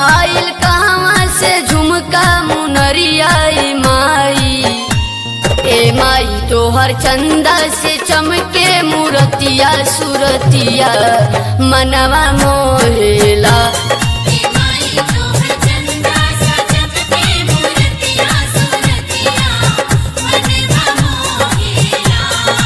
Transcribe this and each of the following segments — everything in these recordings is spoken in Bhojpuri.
आइल कहवा से झुमका मुनरिया ए माई ए माई तोहर चंदा से चमके मूरतिया सुरतिया मनवा मोहेला हे माई तोहर चंदा सा चमके मूरतिया सुरतिया मनवा मोहेला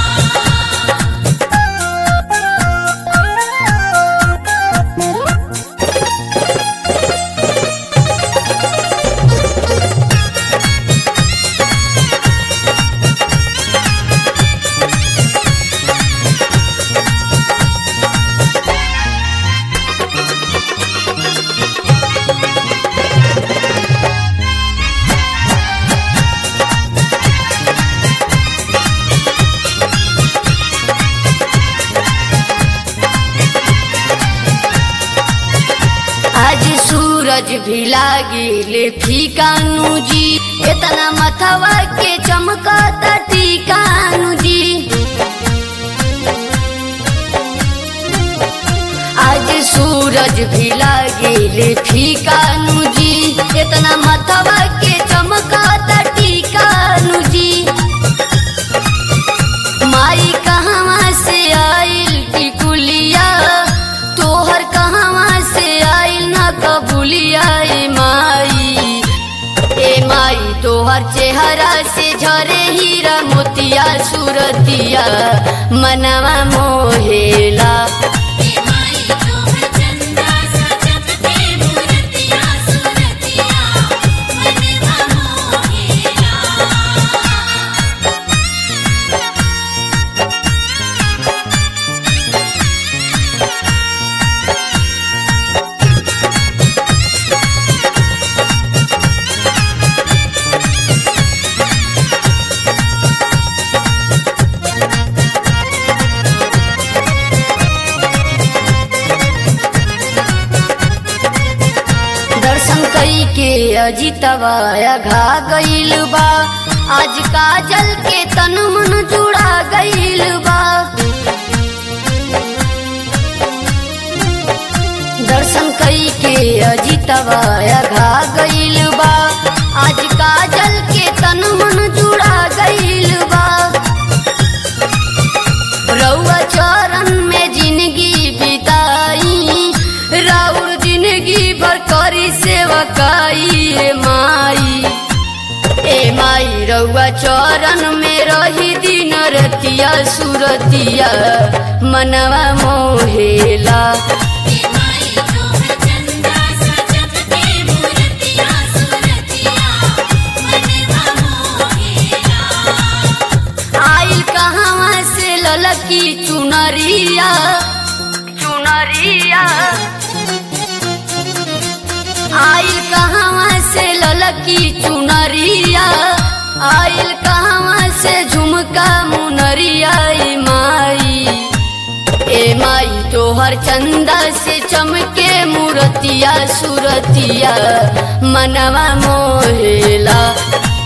आज सूरज भी लागिले फीकानु जी इतना मथवा के चमकता टीकानु जी आज सूरज भी लागिले फीकानु जी इतना मथवा के चमकता टीकानु जी माई कहवा से आइल टिकुलिया तोहर कहवा से आइल ना कबूलिया ए माई ए माई तोहर चेहरा से झरे हीरा मोतिया सुरतिया मनवा मोहेला हे माई तोहर चंदा सा चमके मूरतिया सुरतिया मनवा मोहेला दर्शन कई के अजितवा घा गईल बा आज काजल के तन मन जुड़ा गईल बा दर्शन कई के अजितवा घा गईल बा आज काजल के तन मन जुड़ा गईल बा रउआ चरण में जिंदगी बिताई राउर जिंदगी भर करी सेवकाई ए माई ए माई रउआ चरण में रही दिन रतिया सुरतिया मनवा मोहेला हे माई तोहर चंदा सा चमके मूरतिया सुरतिया मनवा मोहेला आइल कहवा से ललकी चुनरिया चुनरिया आइल कहवा से ललकी चुनरिया आइल कहवा से झुमका मुनरिया ए माई ए माई तोहर चंदा से चमके मूरतिया सुरतिया मनवा मोहेला